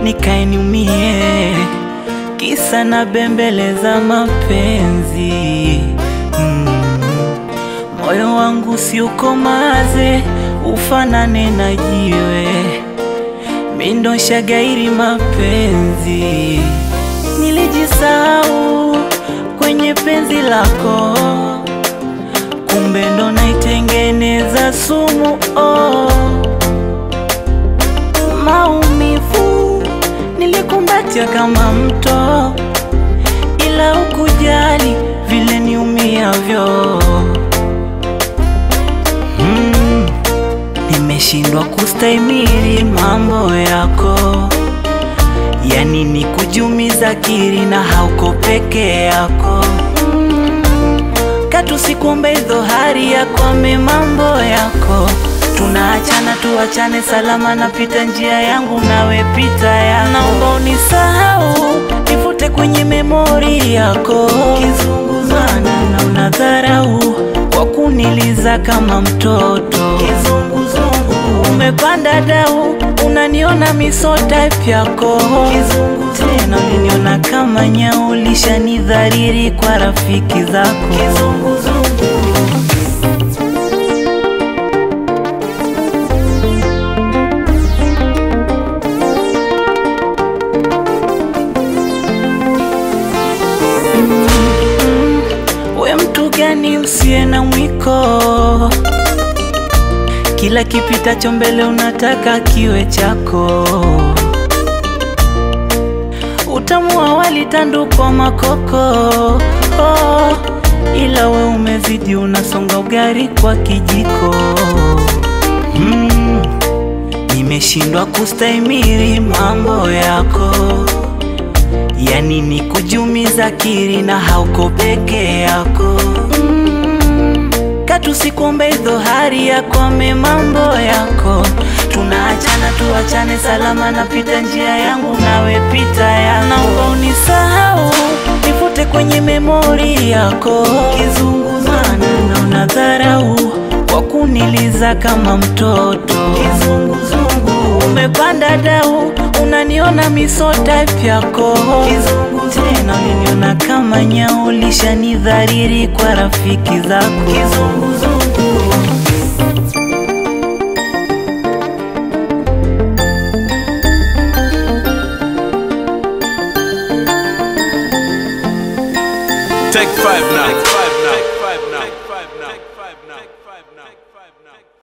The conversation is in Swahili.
nikae niumie, kisa na bembeleza mapenzi mm. Moyo wangu si ukomaze, ufanane na jiwe, mindo shagairi mapenzi. Nilijisahau kwenye penzi lako, kumbe ndo naitengeneza sumu oh. Maumivu nilikumbatia kama mto, ila ukujali vile niumiavyo. Mm, nimeshindwa kustahimili mambo yako, yani ni kujumiza kiri na hauko peke yako. Mm, katu sikuombe dhohari yakwame mambo yako Tunaachana tuachane salama, napita njia yangu nawe pita ya, naomba unisahau, nifute kwenye memori yako. Kizunguzana na unadharau kwa kuniliza kama mtoto. Kizunguzungu umepanda dau, unaniona miso type yako. Kizungu tena uliniona kama nyau, lishanidhariri kwa rafiki zako. Kizunguzungu We mtu gani usiye na mwiko? Kila kipitacho mbele unataka kiwe chako. Utamu wa wali tandukwa makoko oh, ila we umezidi, unasonga ugali kwa kijiko mm, nimeshindwa kustahimili mambo yako yani ni kujumiza kiri na hauko peke yako mm. Katu sikuombe dhohari yakwame mambo yako, tunaachana tuachane salama, napita njia yangu nawe pita ya, naomba unisahau, nifute kwenye memori yako. Kizunguzana na unadharau kwa kuniliza kama mtoto. Kizunguzungu umepanda dau, unaniona miso type yako. Kizungu tena uliniona kama nyau, lishanidhariri kwa rafiki zako. Kizunguzungu Take five now. Take five now. Take five now. Take five now. Take five now.